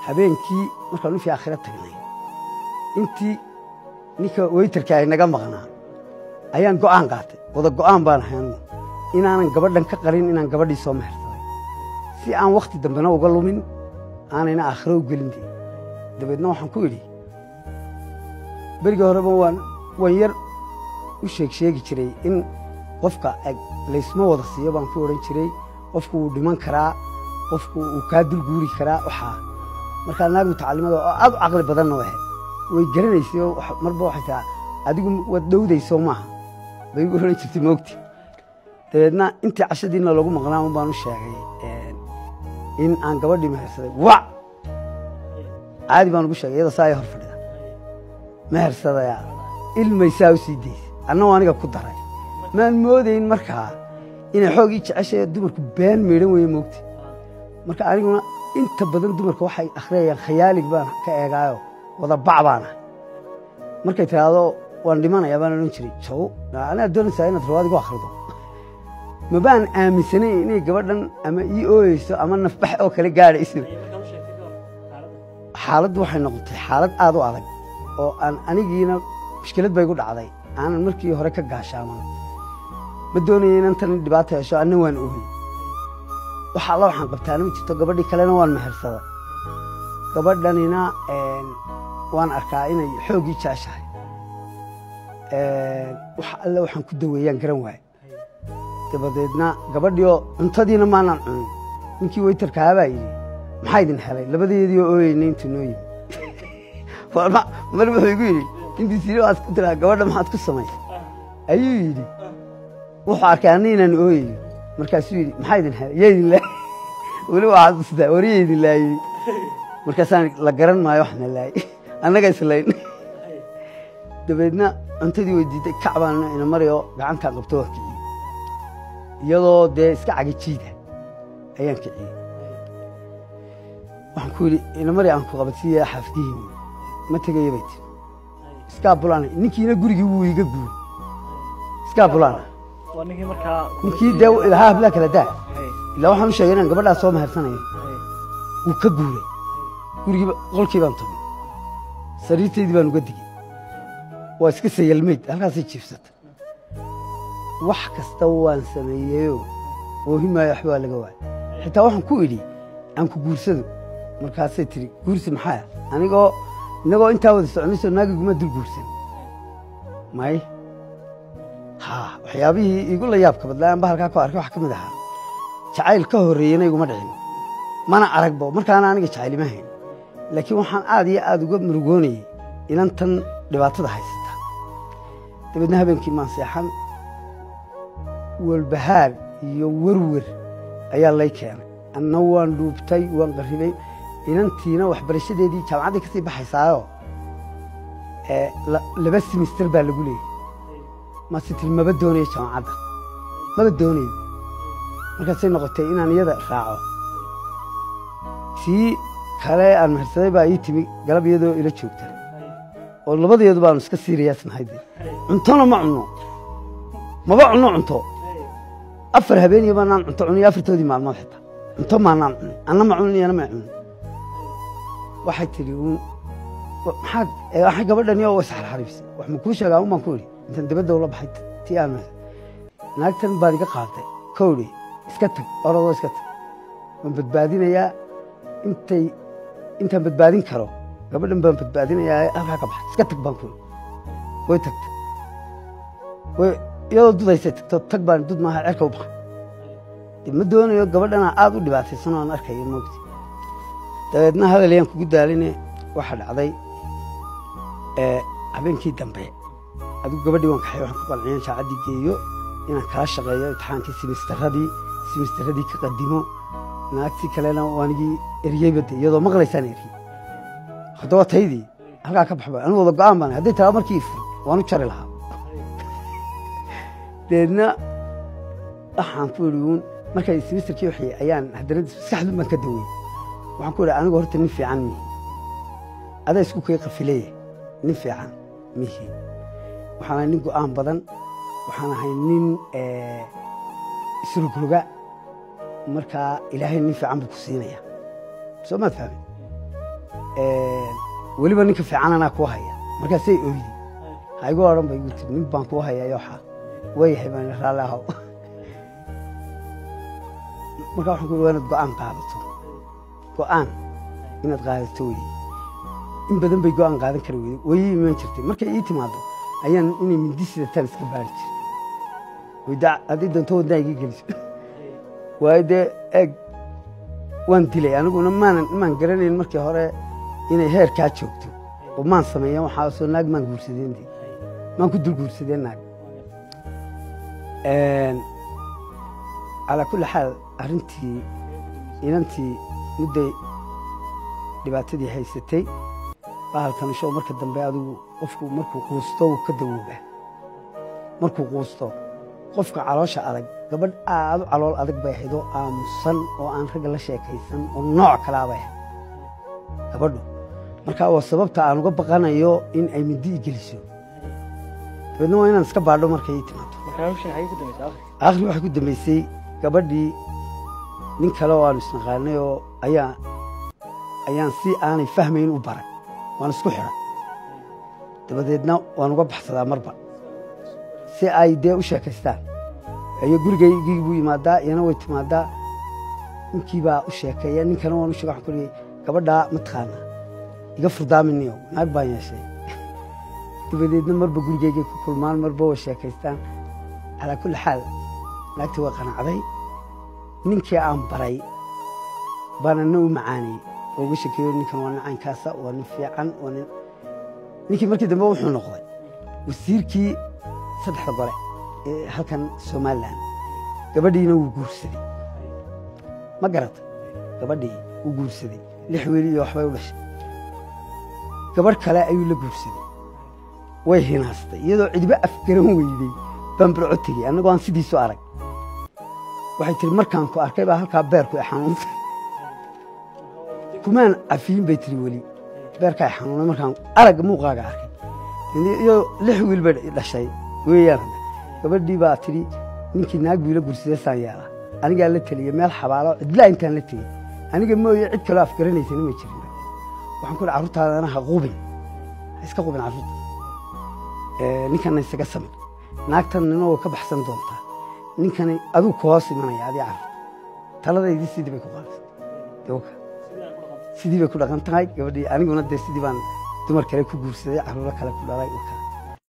habeenkii markaan ninkii aakhira tagnay intii ninka weytarka ay naga maqnaa ayaan go'aan qaatay wada go'aan baan ahay anugu inaanan gabadhan ka qarin inaan gabadhii soo mehersaday si aan wakhti dambena uga lumin aanayna aakhiro u gelin dee dabeedna waxaan ku idhi berigii horeba waan waan yar u sheeg sheegi jiray in qofka laysma wada siiyo baan ku odhan jiray qofku wuu dhiman karaa qofku uu kaa dulguuri karaa waxaa markaa naag mutacallimada oo aad u caqli badanna wahe way garanaysay oo marba waxay taha adigu waad dhowdayso maaha bay u odhan jirtay moogti dabeedna intii cashadiina lagu maqnaa un baan u sheegay in aan gabadhii mehersaday wac caadi baan ugu sheegay iyadoo saa ay hor fadhida mehersadaya ilmaysaa u sii daysay annagoo aniga ku daray maan moodayn markaa inay xoogii jeceshae dumarku been meedhan weeye moogti marka aniguna inta badan dumarka waxay akhriyayaan khayaalig baan ka eegaayo wada bac baan ahay markay tidhaahdo waan dhimanayaa baan odhan jiray jow anaa doonaysaa inaad rawaad igu akhrido ma baan aaminsanayn inay gabadhan ama ii ooyeyso ama nafbax oo kale gaadhayso xaaladdu waxay noqotay xaalad aad u adag oo aan anigiina mushkilad bay gu dhacday aanan markii hore ka gaashaaman ma doonaya inan tan dhibaato hesho anna waan ooyey wax alla waxaan qabtaana ma jirto gabadhii kalena waan mehersada gabadhanina waan arkaa inay xooggii jeceshahay wax alle waxaan ku daweeyaan garan waaye dabadeedna gabadhiioo cuntadiina maanaan cunin ninkii weytarkaabaa yidhi maxaa idin helay labadeediioo ooyeyna intuu noo yimi mar wuxuu igu yidhi intii siri waad ku tiraa gabadha maxaad ku samaysay ayuu yidhi wuxuu arkay anna inaan ooyayo markaasuu yidhi maxaa idin helay yaa idin laayey weli waxaad ustaa wariya idin laayey markaasaan la garan maayo waxna laayey annaga islayn dabeedna cuntadii weydiiday kac baan ina marayoo gacantaan qabto waa kiciyey iyadoo dee iska cagajiida ayaan kiciyey waxaan ku yidhi ina mari aan ku qabadsiiya xaafdihiin ma tegaya bay tiri iskaa bulaana ninkiina gurigii wuu iga guuray iskaa bulaana ninkii dee lahaa hablaa kala daa ilaa waxaan u sheegay inaan gabadhaas soo mehersanayo wuu ka guuray gurigii qolkii baan tugay sariirtaydii baan uga digey waa iska sayalmayd halkaasay jiifsata wax kasta waan sameeyeyoo oohi maayo waxba waa laga waaya xitaa waxaan ku idhi aan ku guursado markaasay tidhi guursi maxaa anigoo innagoo intaa wada soconayso naagiguma dul guursan may ha waxyaabihii iigu la yaabka badlaa anba halkaa ku arkay waxa ka mid ahaa jacayl ka horreeyena iguma dhicin mana aragbo markaana aniga jacaylima hayn laakiin waxaan aad iyo aad uga murugoonayey inan tan dhibaatada haysata dabeedna habeenkii maan seexan walbahaar iyo werwer ayaa lay keenay anna waan dhuubtay waan qarribay inantiina waxbarashadeedii jaamacaddii ka sii baxaysaayo laba simister baa lagu leeyay mase tiri maba doonayo jaamacadda maba doonayo markaasay noqotay inaan iyada raaco sii kale aan mehersaday baa ii timi galab iyadoo ila joogta oo labadeedu baanu iska siiriyaasnahay de cuntona ma cunno maba cunno cunto afar habeeniya baanaan cunto cuniyo afartoodii maalmood xitaa cunto maanaan cunin anna ma cunin iyana ma cunin waxay tidhi maxaad waxay gabadhani oo isxarxariibsay wax ma kuu sheegaa un baan ku idhi intaan dibadda ula baxay tii aan naagtan baad iga qaaday kowdhi iska tag orodoo iska tag waan badbaadinayaa intay intaan badbaadin karo gabadhan baan badbaadinayaa halkaa ka baxay iska tag baan ku idhi way tagtay way iyadoo dudaysay tagto tag baan dud maaha cerka u baxay dib ma doonayo gabadhana aad u dhibaataysan oan arkayo moogti dabeedna hadal kugu daaline waxaa dhacday habeenkii dambe adigu gabadhii waan kaxay waxaan ku qanciyan jaacaddii geeyo inaan kala shaqeeyo imtixaankii simistaradii simistaradii ka qadimo naagtii kalena waanigii eryeyba de iyadoo maqlaysaan eryey haddaba taydii halkaa ka baxba anigu wada go'aan baan hadday taraa markii ifur waan u jari lahaa dabeedna waxaan ku idhi uun markay simisterkii waxay ayaan haddana maskaxdun baan ka dawey waxaan ku idhi anigu horta nin fiican mihi adaa isku kay qafileeya nin fiican mihi waxaan ahay nin go'aan badan waxaan ahay nin isrogroga markaa ilaahay nin fiican buu ku siinaya soo maad fahmin weliba ninka fiican anaa kuu haya markaasay oydi ha igu odhan ba igu tiri nin baan kuu hayaa yoxa waayahay baan raalli ahaw markaa waxaan ku waa inaad go'aan qaadato go'aan inaad qaadato weye in badan bay go'aan qaadan kari weyde wayii iman jirtay markay ii timaado ayaan inay mindi sidataan iska baari jirtay wayda haddii doonto wadnaa iga geliso waayo dee eeg waan dilay aniguna maanan maan garanayn markii hore inay heerkaa joogto oo maan sameeyan waxaasoo naag maan guursadeen de maan ku dul guursadeen naag calaa kulli xaal arrintii inantii mudday dhibaatadii haysatay bahalkan show marka dambe adigu qofku markuu quusto wuu ka dawoobaa markuu quusto qofka caloosha adag gabadh aad u calool adag bay ahayd oo aamusan oo aan ragga la sheekaysan oo nooc kalaa bay ahayd gabadhu markaa waa sababta aan uga baqanayo in ay mindi i geliso dabeedna waa inaan iska baadho markay ii timaado akhri waxay ku dambaysay gabadhii nin kale oo aanu isnaqaanay oo ayaa ayaan si aanay fahmayn u baray waan isku xidhan dabadeedna waan uga baxsadaa marba si ay dee u sheekaystaan iyo gurigaygii buu yimaadaa iyana way timaadaa ninkii baa u sheekeeya ninkana waan u sheega waxaan ku leeyay gabadhaa mataqaanaa iga furdaaminayo naag baan yeeshay dabadeedna marba gurigaygay ku kulmaan marba way sheekaystaan calaa kulli xaal naagtii waa qanacday ninkii aan baray baana na u macaanayey oo uga shekeeyo ninkan waa nacaynkaasa waa nin fiican waa nin ninkii markii dambe wuxuu noqday wasiirkii saddexda gole ee halkan somalilan gabadhiina wuu guursaday ma garatay gabadhii wuu guursaday lix weli iyo waxbay u dhashay gabadh kale ayuu la guursaday way hinaastay iyadoo cidiba afgaran weydey baan barco tegey annagoo aan sidiisu arag waxay tihi markaan ku arkay baa halkaa beerku ay xanuuntay kumaan cafiyin bay tiri weli beerka ay xanuunay markaan aragga muuqaaga arkay iyo lix wiil bay dhashay weeyaan hadda gabadhii baa tidhi ninkii naag buu ila gursadee saan yeelaa anigaa la teliya meel xabaalo cidlaa intaan la tegey aniga mooye cid kaloo afgaranaysana ma jirin waxaan ku hi carruurtaadana ha qubin ha iska qubin carruurta ninkana isaga samir naagtan nina way ka baxsan doontaa ninkani aduu ku hoos imanaya adii carruurta taladaydii sidii bay ku qaadasay sidii bay ku dhaqan tahay gabadhii aniguna dee sidii baan dumar kale ku guursaday carruuro kale ku dhalay